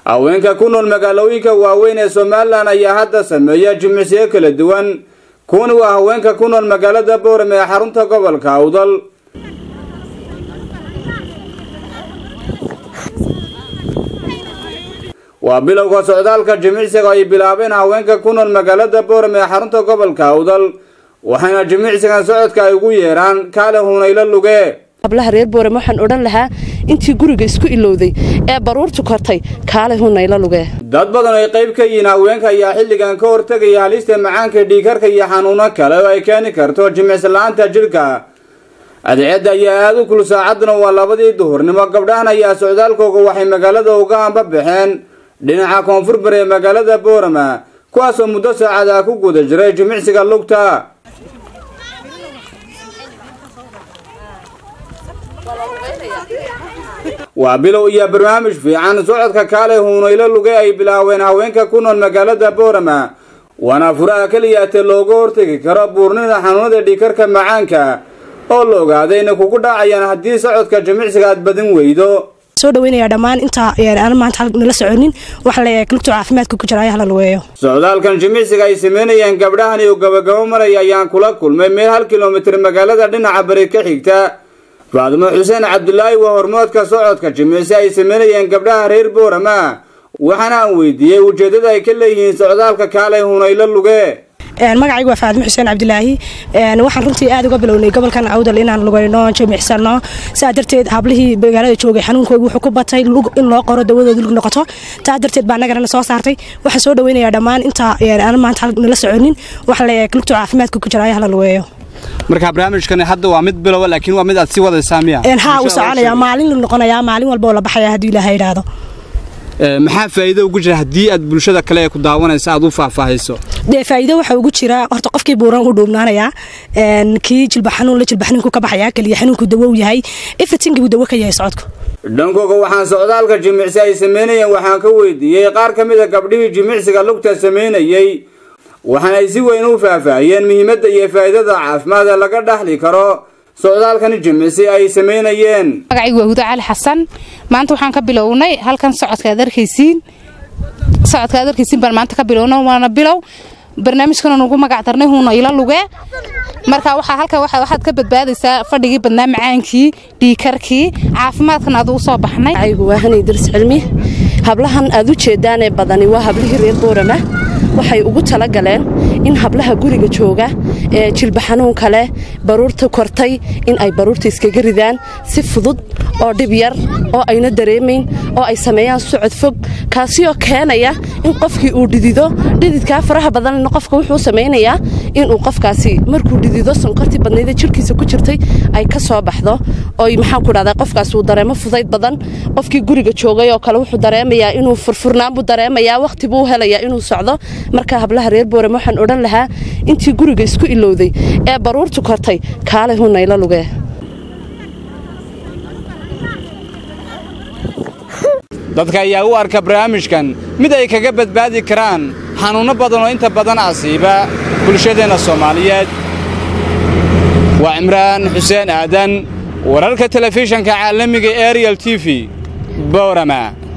haweenka ku nool magaalooyinka waaweyn ee somalilan ayaa hadda sameeya jimicsiyo kala duwan kuwani waa haweenka ku nool magaalada boorame ee xarunta gobolka awdal waa bilowga socdaalka jimicsiga ay bilaabeen haweenka ku nool magaalada boorame ee xarunta gobolka awdal waxaana jimicsigan socodka ay ugu yeeraan kaale hunaylo luge hablaha reer boorame waxaan odhan lahaa intii guriga isku ilowday ee baruurtu kortay kaale hunayla lugee dad badan ay qayb ka yihiin haweenka ayaa xilligan ka hortegaya halista macaanka dhiikarka iyo xanuuno kale oo ay keeni karto jimicsi la-aanta jidhka adeecadda ayaa aada u kul saacaduna waa labadii duhurnimo gabdhahan ayaa socdaalkooga waxay magaalada uga amba baxeen dhinaca koonfur bari ee magaalada boorama kuwaasoo muddo saacada ku guda jiray jimicsiga lugta waa bilow iyo barnaamij fiican socodka kaale huunaylo luge ay bilaaween haweenka ku nool magaalada boorama waana furaha keliyaate looga hortegi karo buurnida xanuunada dhiikarka macaanka oo la ogaaday inay kugu dhacayaan haddii socodka jimicsiga aad badin weydo soo dhaweynaya dhammaan intaa aan maanta nala soconin waxa la lugta caafimaadka ku jira ayaha la lugeeyo socdaalkan jimicsiga ay sameynayeen gabdhahani oo gabagabo maraya ayaan kula kulmay meel hal kilomitir magaalada dhinaca bari ka xigta faadimo xuseen cabdulaahi waa hormoodka socodka jimicsi ay sameynayeen gabdhaha reer boorama waxaana aan weydiiyey ujeeddada ay ka leeyihiin socdaalka kaalay hunaylo luge magacaygu waa faadimo xuseen cabdilaahi waxaan runtii aad uga bilownay gobolkan awdal inaan lugayno jimicsano saa darteed hablihii magaalada joogay xanuunkoogi wuxuu ku batay in loo qoro dawadooda lug noqoto taa darteed baa nagarana soo saartay waxaan soo dhaweynaya dhammaan intaa aan maanta nala soconin waxa la lugta caafimaadka ku jira ayaha la lugeeyo marka barnaamijkani hadda waa mid bilowa laakiin waa mid aad sii wadaysaa miya haa uu soconaya maalin la noqonayaa maalin walba oo la baxaya haddii ilaaha yidhaahdo maxaa faa'iido ugu jira haddii aad bulshada kale ee ku daawanaysa aad u faahfaahayso dee faa'iido waxa ugu jira horta qofkii buuran u dhuubnaanayaa kii jilba xanuun la jilba xanuunku ka baxayaa keliya xanuunku dawow yahay everything buu dawo ka yahay socodku dhankooga waxaan socdaalka jimicsi ay sameynayeen waxaan ka weydiiyey qaar ka mid a gabdhihii jimicsiga lugta sameynayey waxaana ay si weyn u faahfaahiyeen muhiimadda iyo faa'iidada caafimaad ee laga dhaxli karo socdaalkani jimicsi ay sameynayeen magacaygu waa hudo cali xasan maanta waxaan ka bilownay halkan socodka aad arkaysiin socodka aad arkaysiin baan maanta ka bilowna waana bilow barnaamijkana nugu magac darnay huuna ila luge marka waxaa halka waxaad ka badbaadaysaa fadhigii badnaa macaankii dhiikarkii caafimaadkan aad u soo baxnay magacaygu waa hanay daris cilmi hablahan aad u jeedaanee badani waa hablihii reer boorama waxay ugu talagaleen in hablaha guriga jooga ee jilba xanuunka leh baruurta kortay in ay baruurta iskaga ridaan si fudud oo dhib yar oo ayna dareemayn oo ay sameeyaan socod fog kaasioo keenaya in qofkii uu dhidido dhididkaa faraha badanna qofka wuxuu samaynayaa inuu qofkaasi markuu dhidido sonkortii badnayda jirhkiisa ku jirtay ay ka soo baxdo oy maxaan ku dhahdaa qofkaas uu dareemo fudayd badan qofkii guriga joogay oo kale wuxuu dareemayaa inuu furfurnaan buu dareemayaa wakhti buu helayaa inuu socdo marka hablaha reer boorame waxaan odhan lahaa intii guriga isku ilowday ee baruurtu kortay kaale hunayla lugee dadka ayaa u arka barnaamijkan mid ay kaga badbaadi karaan xanuunno badan oo inta badan asiiba bulshadeenna soomaaliyeed waa cimraan xuseen aadan wararka telefishanka caalamiga ariel t v boorama